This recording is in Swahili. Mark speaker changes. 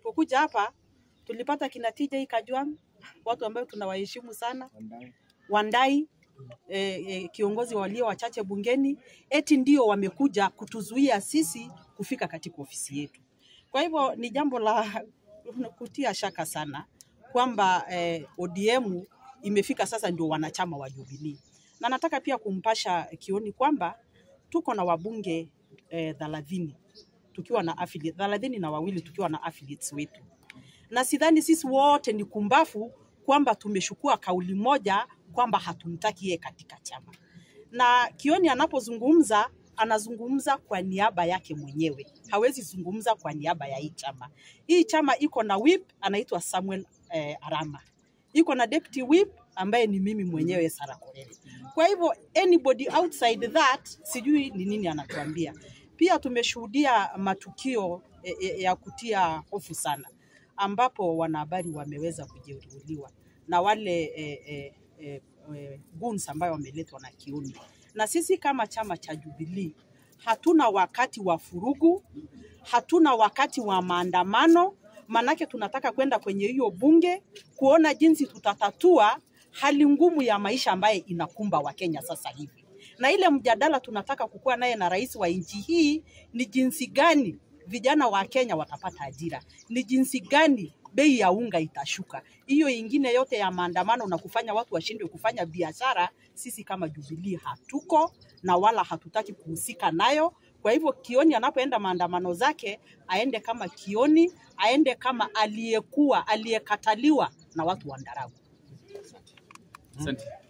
Speaker 1: tulipokuja hapa tulipata kina TJ Kajwang, watu ambao tunawaheshimu sana, Wandai eh, eh, kiongozi walio wachache bungeni, eti ndio wamekuja kutuzuia sisi kufika katika ofisi yetu. Kwa hivyo ni jambo la kutia shaka sana kwamba eh, ODM imefika sasa ndio wanachama wa Jubilee, na nataka pia kumpasha Kioni kwamba tuko na wabunge eh, thelathini tukiwa na affiliate thelathini na wawili tukiwa na affiliates wetu, na sidhani sisi wote ni kumbafu kwamba tumeshukua kauli moja kwamba hatumtaki yeye katika chama. Na Kioni anapozungumza anazungumza kwa niaba yake mwenyewe, hawezi zungumza kwa niaba ya hii chama. Hii chama iko na whip anaitwa Samuel eh, Arama, iko na deputy whip ambaye ni mimi mwenyewe Sarah Korere. Kwa hivyo anybody outside that sijui ni nini anatuambia. Pia tumeshuhudia matukio eh, eh, ya kutia hofu sana ambapo wanahabari wameweza kujeruhiwa na wale eh, eh, eh, eh, goons ambayo wameletwa na Kioni. Na sisi kama chama cha Jubilee hatuna wakati wa furugu, hatuna wakati wa maandamano, manake tunataka kwenda kwenye hiyo bunge kuona jinsi tutatatua hali ngumu ya maisha ambaye inakumba Wakenya sasa hivi. Na ile mjadala tunataka kukuwa naye na rais wa nchi hii ni jinsi gani vijana wa Kenya watapata ajira, ni jinsi gani bei ya unga itashuka. Hiyo ingine yote ya maandamano na kufanya watu washindwe kufanya biashara, sisi kama Jubilee hatuko na wala hatutaki kuhusika nayo. Kwa hivyo Kioni anapoenda maandamano zake aende kama Kioni, aende kama aliyekuwa aliyekataliwa na watu wa Ndaragu.
Speaker 2: Asante.